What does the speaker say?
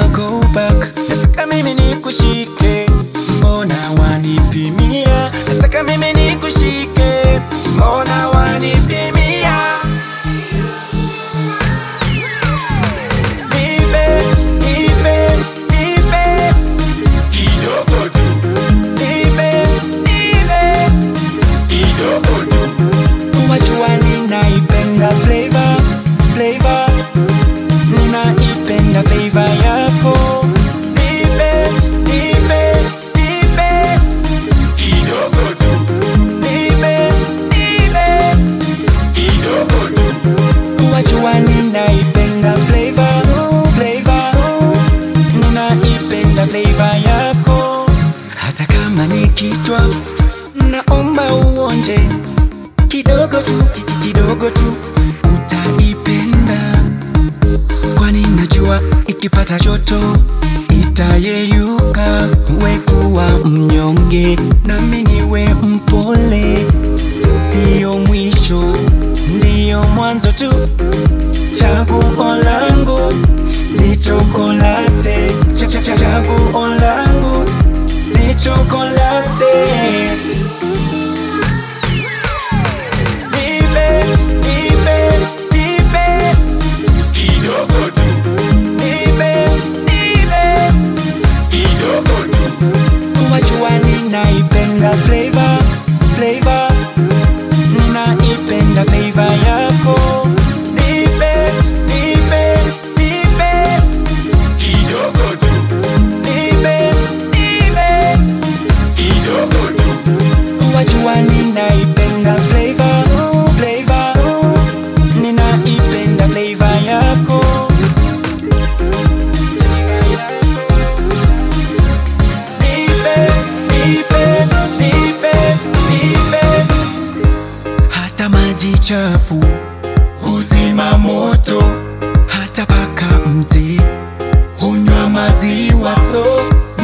wanna go back. Nataka mimi nikushike, mbona wanipimia? Nataka mimi nikushike, mbona wanipimia? Nipe, nipe, nipe, kidogo tu, nipe, nipe. kidogo tu, Wajua ninaipenda flavor, flavor Ninaipenda flavor yako Nipe, nipe, nipe kidogo tu, Nipe, nipe kidogo tu, Wajua ninaipenda flavor, flavor Ninaipenda flavor yako Hata kama ni kichwa Naomba uonje Kidogo tu, ki- kidogo tu Utaipenda Kwani najua ikipata joto Itayeyuka We kuwa mnyonge Nami niwe mpole Sio mwisho Ndiyo mwanzo tu Chaguo langu ni chokolate Cha- cha- cha- Chaguo langu ni chokolate Nipe, nipe, nipe, kidogo tu, nipe, nipe kidogo tu, Wajua ninaipenda flavor, flavor Ninaipenda flavor yako Nipe, nipe, nipe, kidogo tu, nipe, nipe kidogo tu, Wajua ninaipenda flavor, flavor Ninaipenda flavor yako Nipe, nipe, nipe, nipe Hata maji chafu huzima moto Hata paka mzee hunywa maziwa so